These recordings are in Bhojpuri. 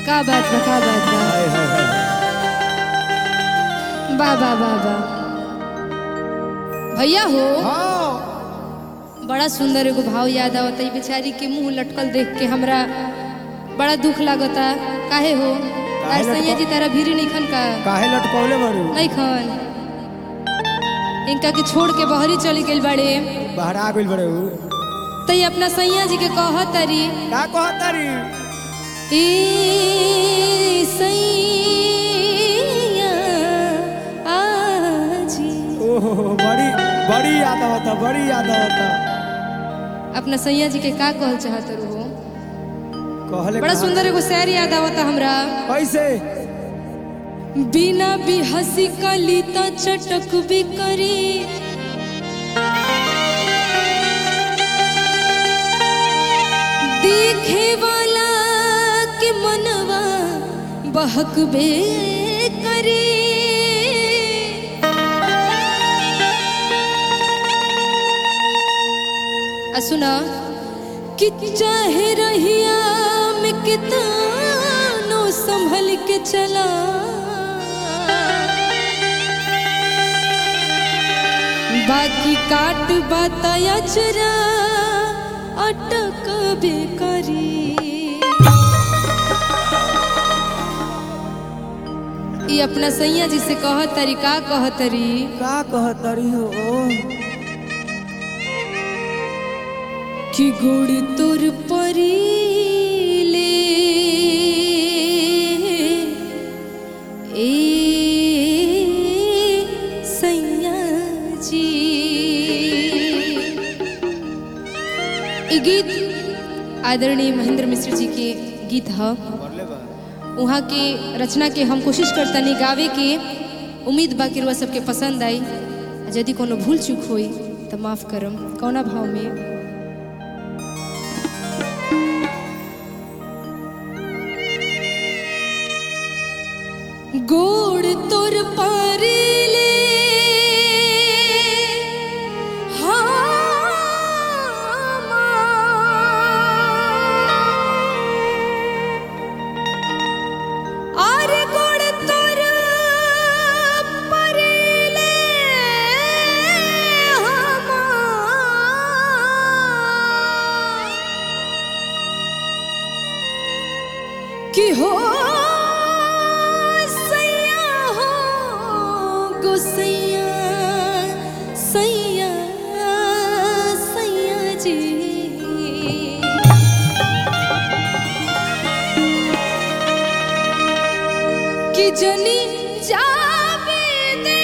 का बात बा का बात बा हाय हाय हाय बा बा बा बा भैया हो हाँ बड़ा सुंदर एगो भाव याद आवता ई बेचारी के मुंह लटकल देख के हमरा बड़ा दुख लागता काहे हो तार लटकल? सैया जी तारा भीरी नहीं खन का काहे लटकौले बारू नहीं खन इनका के छोड़ के बहरी चली गइल बाड़े बाहर आ गइल बड़े उ तई अपना सैया जी के कहत तारी का कहतारी ए सैया आजी ओहो बड़ी बड़ी याद आवता बड़ी याद आवता अपना सैया जी के का कहल चाहत हो कहले बड़ा कहा- सुंदर एगो शहर याद आवता हमरा कैसे बिना भी हंसी कली त चटक भी करी देखे वाला के मनवा बहक बे करी आ सुना कि चाहे रहिया में कितनो संभल के चला बाकी काट बताया चरा अटक बेकरी ई अपना सैया जी से कहत तरी का कहत तरी का कहतारी हो कि गोड़ तोर परीले ए सैया जी ई गीत आदरणीय महेंद्र मिश्र जी के गीत ह वहाँ के रचना के हम कोशिश करतनी गावे के उम्मीद बा कि रुआ सबके पसंद आई आ यदि कोनो भूल चूक होई तो माफ करम कौना भाव में गोड़ तोर पारिले আর গোড় তোর পারিলে কি হো सैया हो गोसैया सैया सैया जी कि जनी जावे दे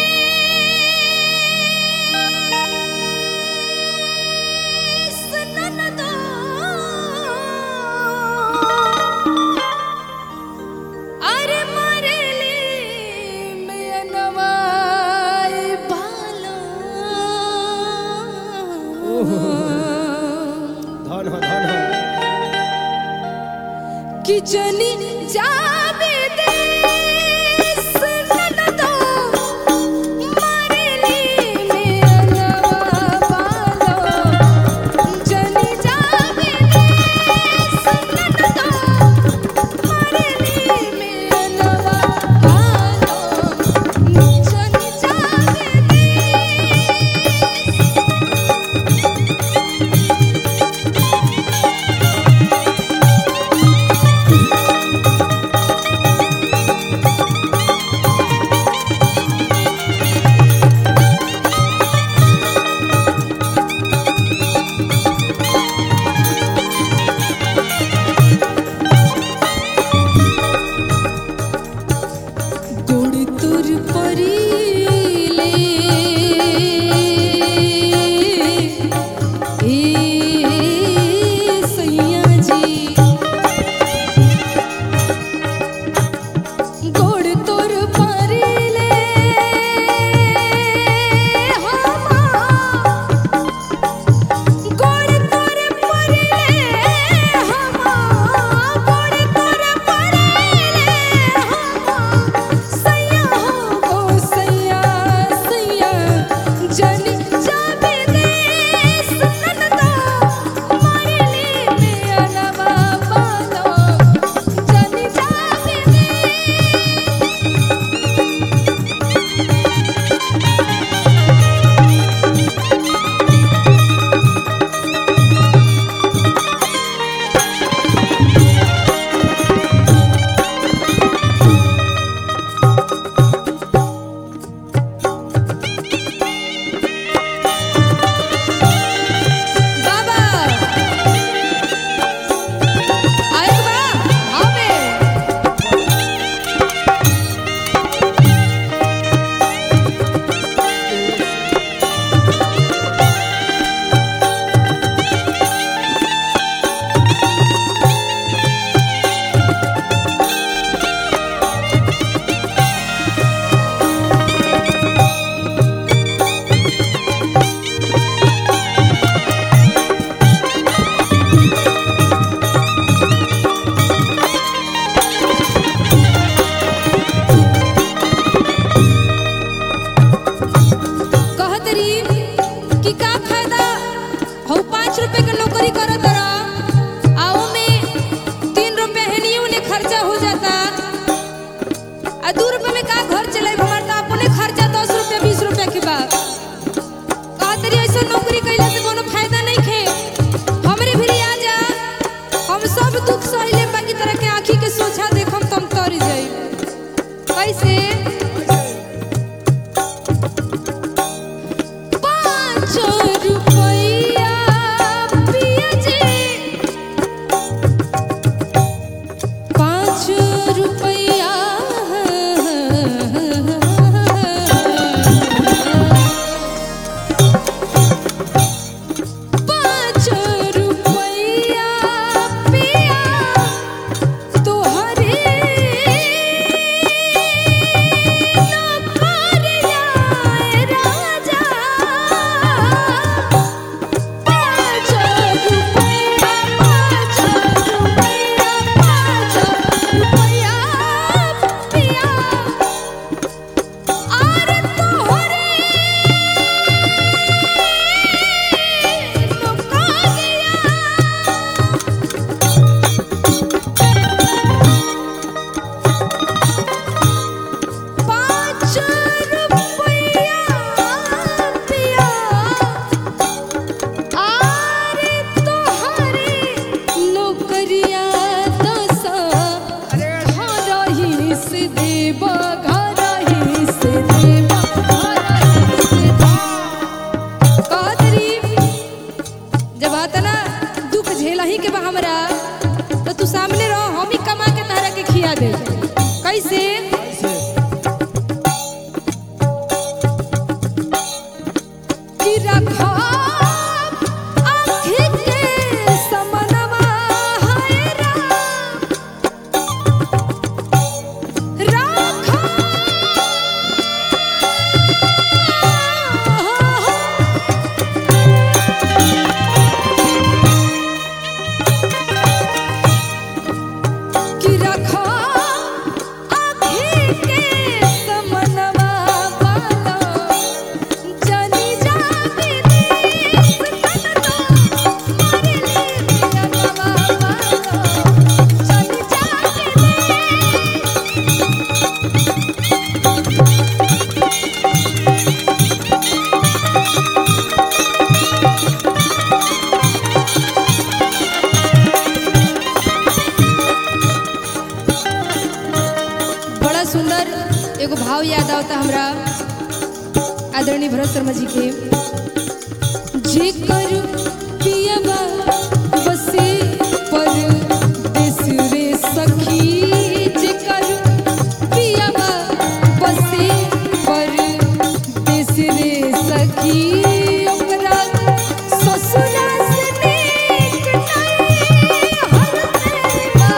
सननदो अरे मरेली में नवाई बालो धन हो धन हो कि जनी जावे दे सननदो मरेली में नवा बालो जनी जावे दे सननदो मरेली में नवा बालो जनी जावे दे रुपया पाँच रुपया पिया तोहरे नौकरिया राजा पाँच रुपया पाँच रुपया पाँच रुपया पिया आरे तोहरे पाँच रुपया पिया आरे तोहरे नौकरिया दसा घरही से देब घरही से देब घरही से देब कहतरी जब आता ना दुख झेला ही के बा हमरा तो तू सामने रहो हम ही कमा के तहरा के खिया दे कैसे कि रखा आँखी के समनवा है राम राखा कि रखा आँखी के समनवा वाला जनी जाके देश कनवा मारे ले पियनवा वाला जनी जाके देश बड़ा सुंदर एगो भाव याद आवता हमरा आदरणीय भरत शर्मा जी के जेकर पियबा बसे पर देश रे सखी जेकर पियबा बसे पर देश रे सखी ओकरा ससुरा से नीक नहीं हर देवा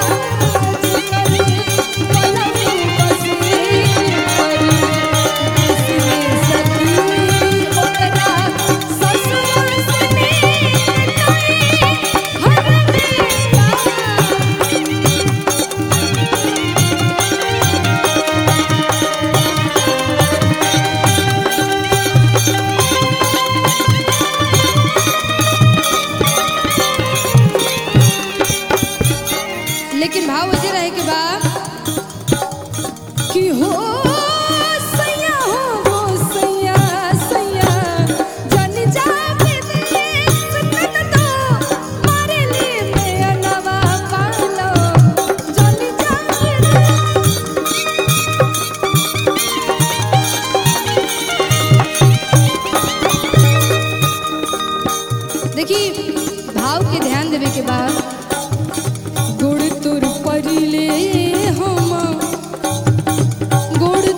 जेकर पलंग बसे पर देश रे सखी ओकरा ससुरा से नीक नहीं हर देवा लेकिन भाव वजह रहे के बा कि हो सैया हो हो सैया सैया जन जाके देश कनतो मारे ले मैं नवा पालो जन जाके देश देखी भाव के ध्यान देवे के बाद गोड़ तोर परिले हम गोड़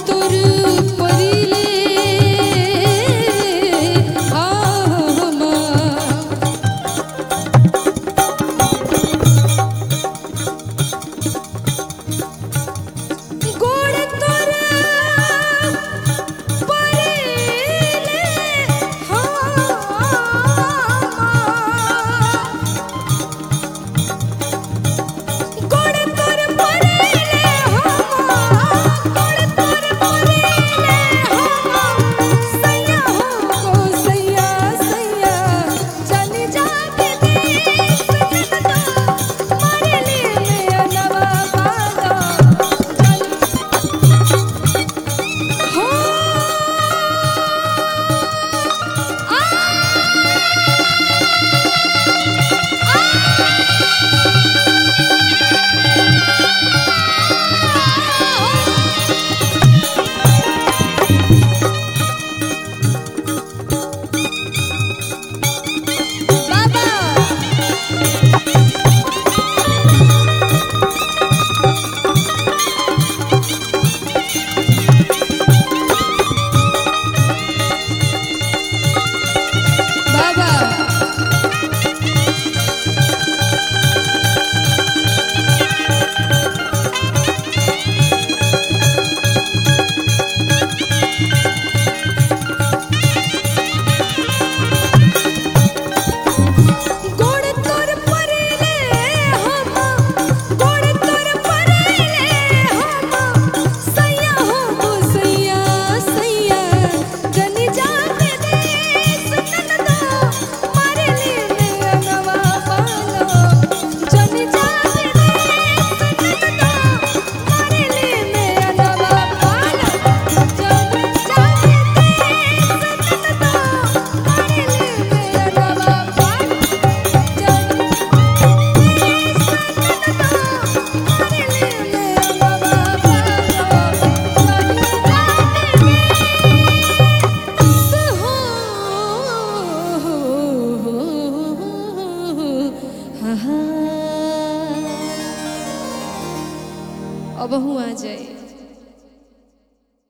अबहू आ जाए